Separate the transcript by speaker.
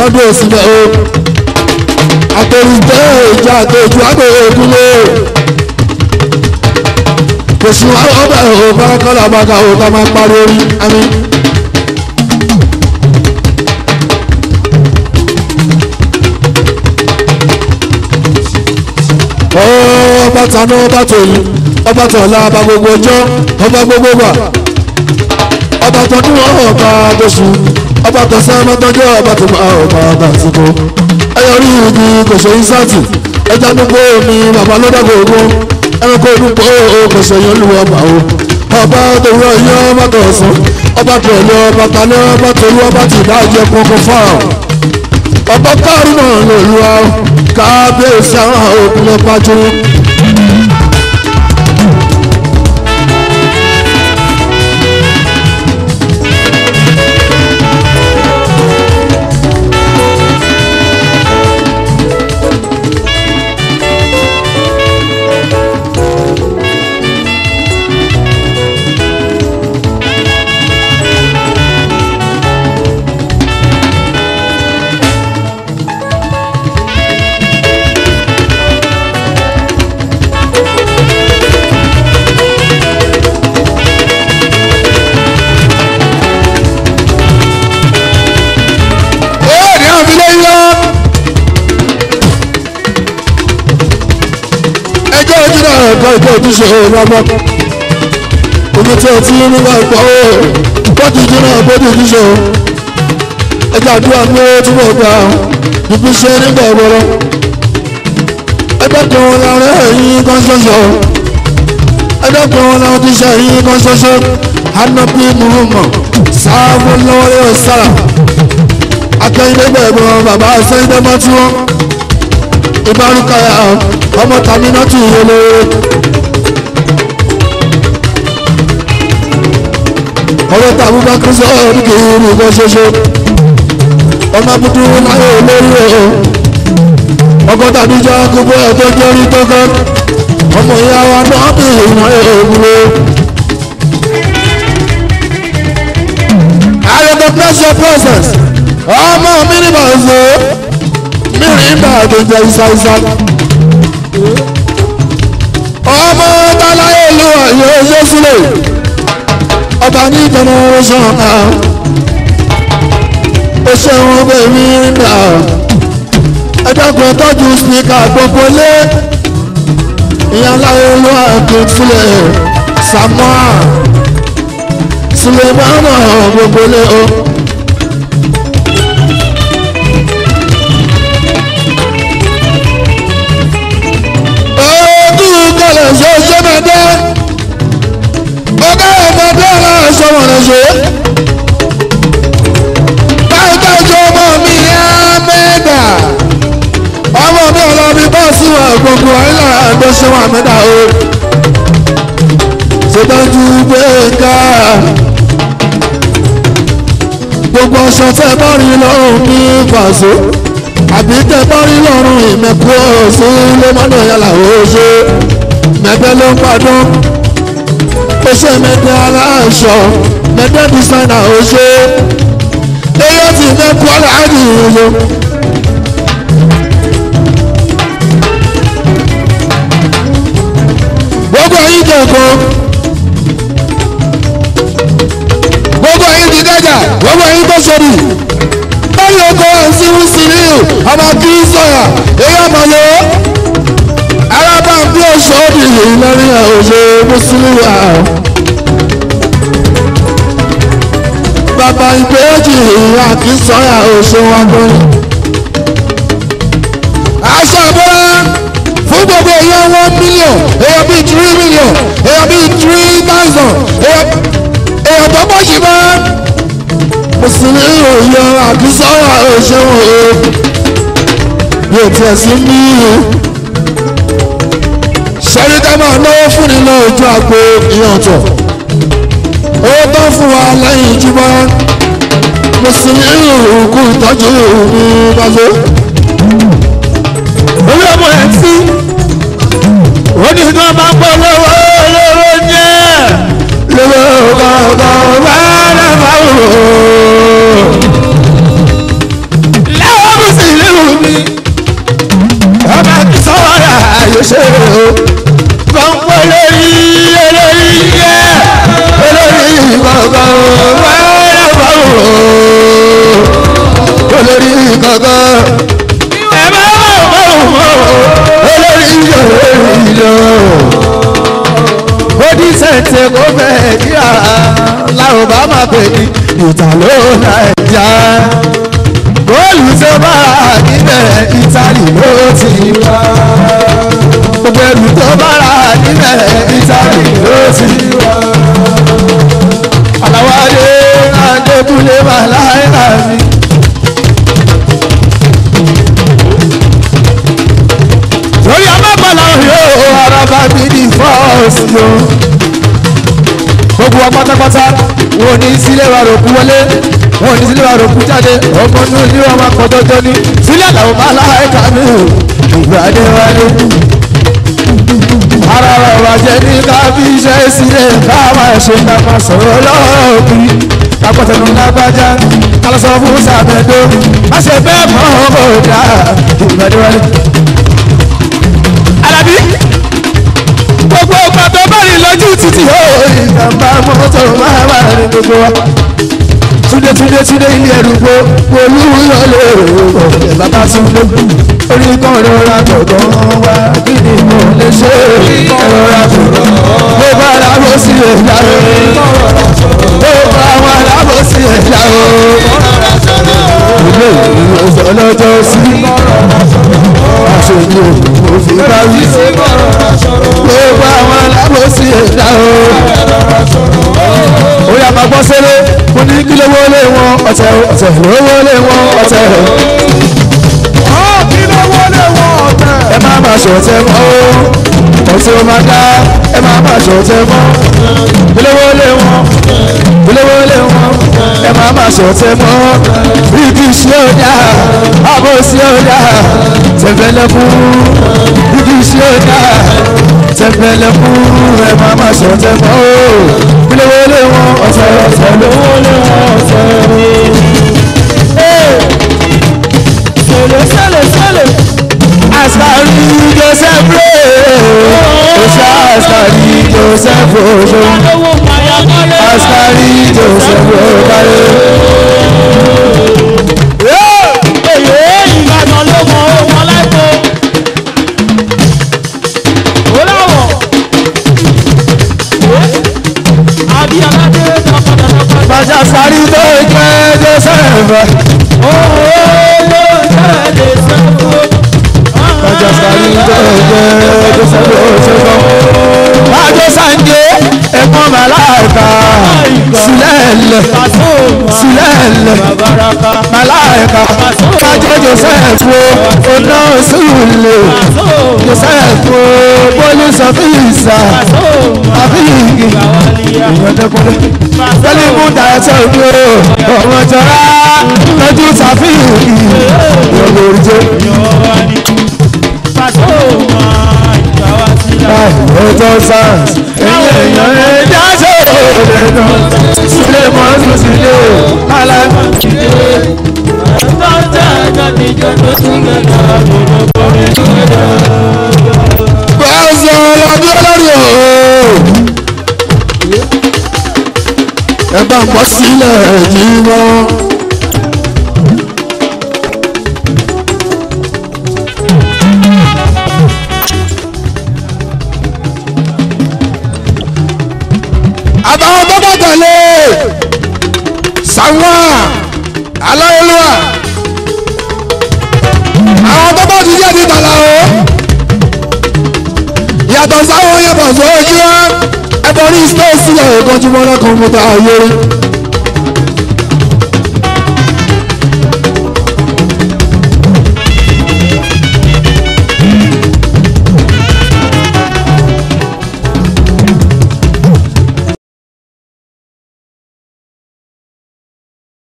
Speaker 1: lọ́dún òsì bẹ́ẹ̀ o àtẹ̀rùjẹ́ ìjà àtẹ̀jù àgbèrè ìdúró kò sí àwọn ọbẹ̀ ò fárákọ́lá bàkà ò ká máa parí orí àmì. ọba tanú ọba tòlú ọba tọ̀la ọba gbogbo ọjọ́ ọba gbogbo gbà ọba tọdún ọba tóṣù ọba tọ̀sán ọba tọjọ́ ọba tó máa ọba ọba àsìkò ẹyọ rí igi kò ṣe ìsáàtì ẹja dúpọ̀ omi bàbá ló dàgbò ogun ẹranko dúpọ̀ kò ṣe yẹn lù ọba o ọba tòwúrọ̀ yẹn ọba tọ̀sán ọba tọ̀lẹ̀ ọba talẹ̀ ọba tòlú ọba tìdájẹ́ kọ̀ọ̀kan fáwọn ọba káàrí náà lòlú wa kábíyèsí àwọn òkun lọ pàjọ. ó ní àfilẹ́ yọ. ẹjọ́ ojúdà ẹ̀kọ́ ìjọ ojúṣe ọlọ́mọ omi tí o ti ní nígbà ìpọ̀ ó bọ́dù ìjìnà bọ́dù ojúṣe o ẹjọ́ àdúrà ní owó tí mo gbà ibi iṣẹ́ nígbà ìwọ́rọ́ ẹgbẹ́ kan wọn lára ẹ̀yìn kan ṣoṣo ẹgbẹ́ kan wọn lára ti ṣe ẹ̀yìn kan ṣoṣo hanabi muhammad sáfù lọ́wọ́ yóò sára akẹ́yìndé gbẹ̀gbọ́n bàbá sẹ́yìndé mọ́tí wọn ìbárúkàyà ọmọ tàmí náà tún yé lóore. ọwọ́ tàbí bá kí sọ ọ́ọ́dún kì í rí nǹkan ṣoṣo ọmọ abudu láyé olórí o ọkọ tàbí jọ gbogbo ẹ̀ tó jẹ́ orí tó kọ́ ọmọ ìyá wa náà bí ìwọ̀n èèwúro. I recognize your presence ọmọ mi ní bàzọ mi rí bá tó jẹ ìsáìsá ọmọ tàlàyé ìlú ọ̀yọ́ ṣe sílẹ̀ ọba ní generation náà ó ṣeun bèmí nà ẹ̀dọ́gbọ̀n tọ́jú spika gbogbo lé ìyá láyé ìlú ọ̀dún sílẹ̀ samoa sulemana gbogbo lé o. ojú kẹlẹ̀ ṣe ṣe mẹ́tẹ́ ọgá ọmọdé aláṣọ wọn lè ṣe. báyìí tọ́jú ọmọ mi á mẹ́ta ọmọ mi ọlọ́bí bọ́ sí wa gbogbo ayélujára àgbẹ̀ṣẹ́ wa mẹ́ta o. ṣètọ́jú gbẹ̀ngà gbogbo ọṣọ tẹ bá rí lọ́rùn ní fàṣọ àbí tẹ bá rí lọ́rùn ìmẹ̀kú sí lẹ́mọ́nà yàrá oṣù mẹ́tẹ́ ló ń padùn oṣù mẹ́tẹ́ aláṣọ mẹ́tẹ́ dísáínà oṣù eyín ti mẹ́kú aláàdì ìlú. gbogbo ẹ̀yin kẹ̀kọ́ gbogbo ẹ̀yin ti dájà gbogbo ẹ̀yin tó sọ̀rọ̀ báyọ̀ kọ́ ẹ̀sìn síríù ọmọ kí sọ̀yà èyí ọmọ yọ arábà bí oṣù òbí lórí ọ̀ṣẹ́ mùsùlùmí àwọn. bàbá ìgbéjì ìyá kí sọ̀yà oṣù wọn bọ́. aṣọ àbúrò fún gbogbo èèyàn one million èèyàn bíi three million èèyàn bíi three thousand èèyàn tó pọ̀ sí bá mùsùlùmí òye àkísọ́wà òṣèwọ̀n o yóò tiẹ̀ sí ní ṣẹ́ríkà máa náwó fún ni náà ojú àgbo ìyẹn ọ̀tọ̀ owó tó fún wa lẹ́yìn ìjùmọ̀ mùsùlùmí òkú ìtọ́jú ní bàbá
Speaker 2: orí ọmọ ẹ̀ sí òní kan máa ń pọ̀ lọ́wọ́ lọ́wọ́ jẹ́
Speaker 1: lọ́wọ́ kọ̀ọ̀kan bá dàbà wò.
Speaker 2: láwọn
Speaker 1: yóò ṣe o.
Speaker 2: kọ́ńpọ̀ lórí olórí yẹ.
Speaker 1: olórí kankan o wẹ́rẹ́ bá wò ó. olórí kankan
Speaker 2: ẹ bá wọ̀ wọ̀
Speaker 1: olórí olórí lọ.
Speaker 2: ó ní sẹ̀ǹtẹ̀ kó bẹ́ẹ̀ kíá làwọn bá máa pè ní ìta ló nàìjà. góòlù tó bá níbẹ̀ ìtàlì ló ti wá. gbogbo ẹrù tó bá rà níbẹ̀ ìtàlì ló ti wá. àlàwálé adékúnlé màláìka mi. lórí amábàlá yóò araba mi ní fọ́ọ̀sì o. gbogbo wa pátápátá wọn ò ní sílé wa rò kú wọlé wọn ò ní sílé wa rò kú jáde ọmọ inú ilé wọn máa kọ jọjọ ní sílẹ̀ làwọn máa láìka mi ò ìgbàdé wálé. ara wa wà jẹ́ ní ká fi iṣẹ́ sílẹ̀ ká máa ṣe ká máa sọ̀rọ̀ lọ́ọ̀kì kápọ̀tẹ̀nu lágbájá kálọ́sọ fún sàbẹ̀dọ́ má ṣe bẹ́ẹ̀ mọ́ ọ̀dà ìgbàdé wálé alábí gbogbo ọgbà tó bá rìn lójú títì ó ìjàmbá mọ́tò máa wà ní gbogbo wa túnde túnde túnde ilé ẹrù gbó olúyọlé ọ̀rẹ́ bàbá túnde orí kan rọra gbọ̀ngàn wá kí ni mo lè ṣe rọra gbọ̀ngàn bó bá lábọ́ sí ẹ̀dá o bó bá wà lábọ́ sí ẹ̀dá o ilé ìwòsàn lọ́jọ́ sí aṣojú òfin bá wí gbogbo àwọn alábòsí ẹ̀dá o. ó yà máa gbọ́ sẹ́lẹ̀ mo ní kí lówó lé wọn ọ̀tẹ̀ ọ̀tẹ̀ lówó lé wọn ọ̀tẹ̀.
Speaker 3: kí ló wọlé wọn ọ̀tẹ̀.
Speaker 2: ẹ má má ṣọ̀tẹ̀ mọ́ o ọ̀tẹ̀ ó máa dá ẹ má má ṣọ̀tẹ̀ mọ́ kí lówó lé wọn kí lówó lé wọn ẹ má má ṣọ̀tẹ̀ mọ́ ibi iṣẹ́ ọ̀dà àbọ̀ sí ọ̀dà tẹ̀fẹ̀lẹ́kùn ibi iṣẹ́ ọ̀dà tẹ̀fẹ̀lẹ́kùn ẹ má má ṣọ̀tẹ̀ mọ́ o kí lówó lé wọn ọ̀tẹ̀ ọ̀tẹ̀ lówó lé wọn ọ̀tẹ̀
Speaker 3: sẹlẹ̀ sẹlẹ̀ sẹlẹ̀.
Speaker 2: asari joseph rẹ̀ oṣù asari joseph oṣù
Speaker 3: owó pàyà kọ́lé.
Speaker 2: asari joseph okare.
Speaker 3: èyí ìbàdàn ló mọ ohun ọláìpọ̀. ó láwọ̀. àbí aládé dàpadà dàpadà.
Speaker 2: bàjá sari tó jẹ́ joseph
Speaker 3: òun ló jáde sẹ́kù.
Speaker 2: bàjá sari tó jẹ́ joseph oṣù. bàjá sanje ẹ̀gbọ́n màláìka sílẹ̀lẹ̀ sílẹ̀lẹ̀
Speaker 3: Baraka.
Speaker 2: màláìka kájọ joseph o ọ̀nà sùlẹ̀ joseph o police officer àfihàn ìrọ̀dẹ́kùnrin tẹ́lẹ̀ mú dàẹ́tọ̀ ìlú ọmọ jọra lójú ṣàfihàn ìyọ̀lẹ̀ òrìjẹ́ ọjọ́ sars ẹ̀yìn èèyàn ẹ̀dá ṣe òde náà sílẹ̀ mọ́tò sílẹ̀ aláìmọ̀
Speaker 1: Bọ́sọ̀ ọlọ́dún olórí o. Ẹ bá ń bọ́ sílẹ̀ yìí wọ́n. Àtàwọn tó bá tẹ̀lé Sàwọn Aláyélúwà. Àwọn tó bá ti jẹ́ ti tàlà o yàtọ̀ sáwọn yàtọ̀ sójú ẹ ẹbọ ní stone sílẹ̀ ìkànjú mọ́lá kọ̀ǹpútà ayé